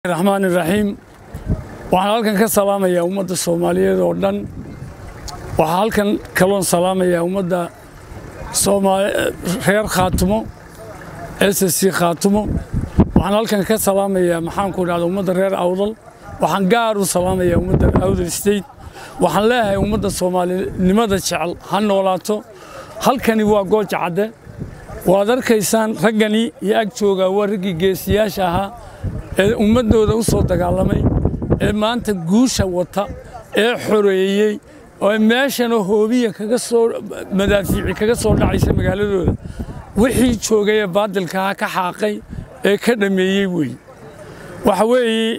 raxmaan iraxiim waxaan halkan ka salaamayaa ummadda soomaaliyeed oo dhan waxaa halkan kaloon salaamayaa ummadda reer khaatumo s c khaatumo waxaan halkan ka salaamayaa maxaanku dhahda ummadda reer awdal waxaan gaar u salaamayaa ummadda awdal state waxaan leeyahay ummadda soomaalinimada jecel ha noolaato halkani waa gooja cadde waad arkaysaan raggani iyo ag joogaa waa raggii geesiyaasha ahaa ee ummaddooda u soo dagaalamay ee maanta guusha wata ee xoreeyey oo meeshanoo hoobiya kaga soo madaafiici kaga soo dhacaysa magaaladooda wixii joogay ee baadilkaha ka xaaqay ee ka dhammeeyey weeye waxa weeye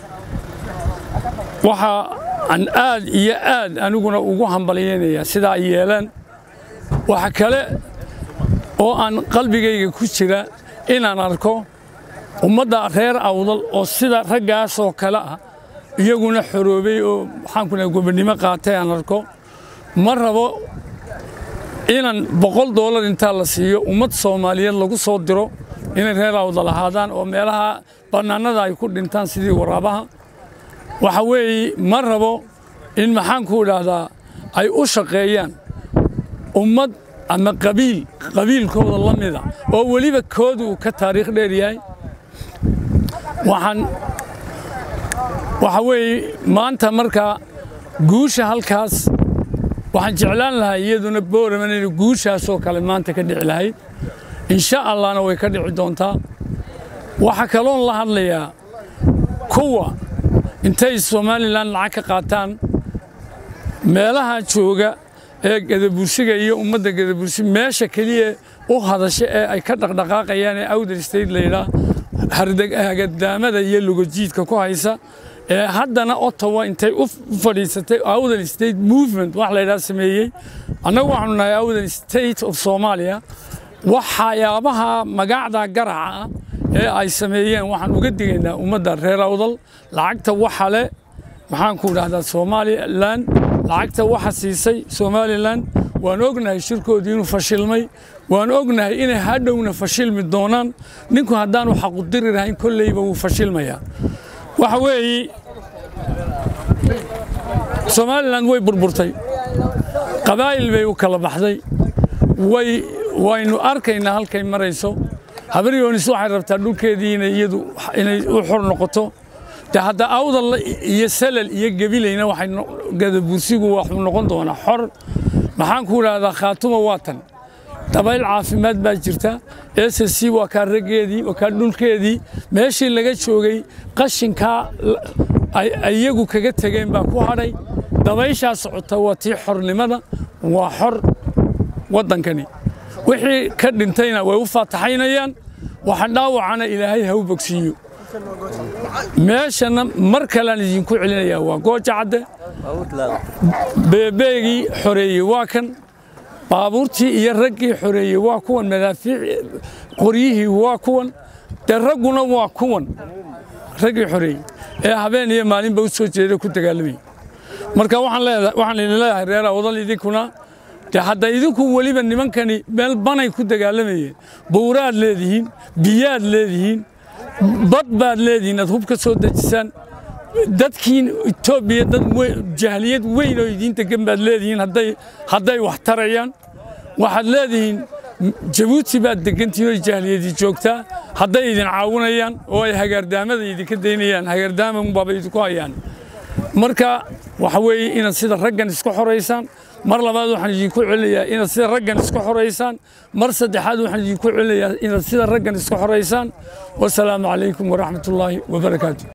waxa aan aad iyo aad aniguna ugu hambalyaynayaa sidaa ay yeelaan waxa kale oo aan qalbigayga ku jira inaan arko ummadda reer awdal oo sida raggaasoo kale ah iyaguna xoroobay oo maxaanku dhaha gobonnimo qaatay aan arko ma rabo inaan boqol doolar intaa la siiyo ummad soomaaliyeed lagu soo diro inay reer awdal ahaadaan oo meelaha bannaanada ay ku dhintaan sidii waraabaha waxa weeye ma rabo in maxaanku idhaahdaa ay u shaqeeyaan ummad ama qabiil qabiilkooda la mida oo weliba kooda uu ka taariikh dheer yahay waxaan waxa weeye maanta markaa guusha halkaas waxaan jeclaan lahaa iyaduna booraman inay guushaasoo kale maanta ka dhici lahayd insha allahna way ka dhici doontaa waxaa kaloon la hadlayaa kuwa intay somalilan lacag ka qaataan meelaha jooga ee gadabursiga iyo ummadda gadabursi meesha keliya u hadasha ee ay ka dhaqdhaqaaqayaan ee awdal state layidhaa hagadaamada iyo lugojiidka ku haysa ee haddana ottawa intay u fadhiisatay awdal state movement wax laydhaa sameeyey annagu waxaanu nahay awdal state of soomaaliya waxyaabaha magacda garaca ah ee ay sameeyeen waxaan uga digaynaa ummadda reer awdal lacagta waxa le maxaanku dhahdaa somalilan lacagta waxa siisay somalilan waan ognahay shirkoodii inuu fashilmay waan ognahay inay hadhowna fashilmi doonaan ninku haddaanu xaqudiri lahayn kolleyba wuu fashilmayaa waxa weeye somalilan way burburtay qabaa'il bay u kala baxday way waynu arkaynaa halkay marayso habaryoonis waxay rabtaa dhulkeedii inay iyadu inay u xor noqoto de hadda awdal iyo salal iyo gebilayna waxay gadabursigu waxuu noqon doonaa xor maxaan ku idhaahdaa khaatuma waa tan dabayl caafimaad baa jirta s c waa kaa raggeedii waa kaa dhulkeedii meeshii laga joogay qashinkaa iyagu kaga tegeen baa ku hadhay dabayshaa socota waa tii xornimada waa xor waddankani wixii ka dhintayna way u faataxaynayaan waxa dhaawacana ilaahay ha u bogsiiyo meeshana mar kalean idinku celinayaa waa gooja cadde beebeegii xoreeyey waa kan baabuurtii iyo raggii xoreeyey waa kuwan madaafiic qoryihii waa kuwan dee ragguna waa kuwan raggii xoreeyey ee habeen iyo maalinba u soo jeeda ku dagaalamayay marka waxaan idin leeyahay reer awdal idinkuna de hadda idinku weliba nimankani meel banay ku dagaalamayeen buuraad leedihiin biyaad leedihiin bad baad leedihiin aad hub ka soo dejisaan dadkiin etoobiya dad jahliyad weyn oo idiin degan baad leedihiin hadday wax tarayaan waxaad leedihiin jabuuti baad degantihiin oo jahliyadii joogtaa hadday idin caawinayaan oo ay hagaardaamada idinka daynayaan hagaardaama unbaaba idinku hayaan marka waxa weeye inaad sida raggan isku xoraysaan mar labaad waxaan idinku celinayaa inaad sida raggan isku xoraysaan mar saddexaad waxaan idinku celinayaa inaad sida raggan isku xoraysaan wasalaamu calaykum waraxmatullaahi wabarakaatu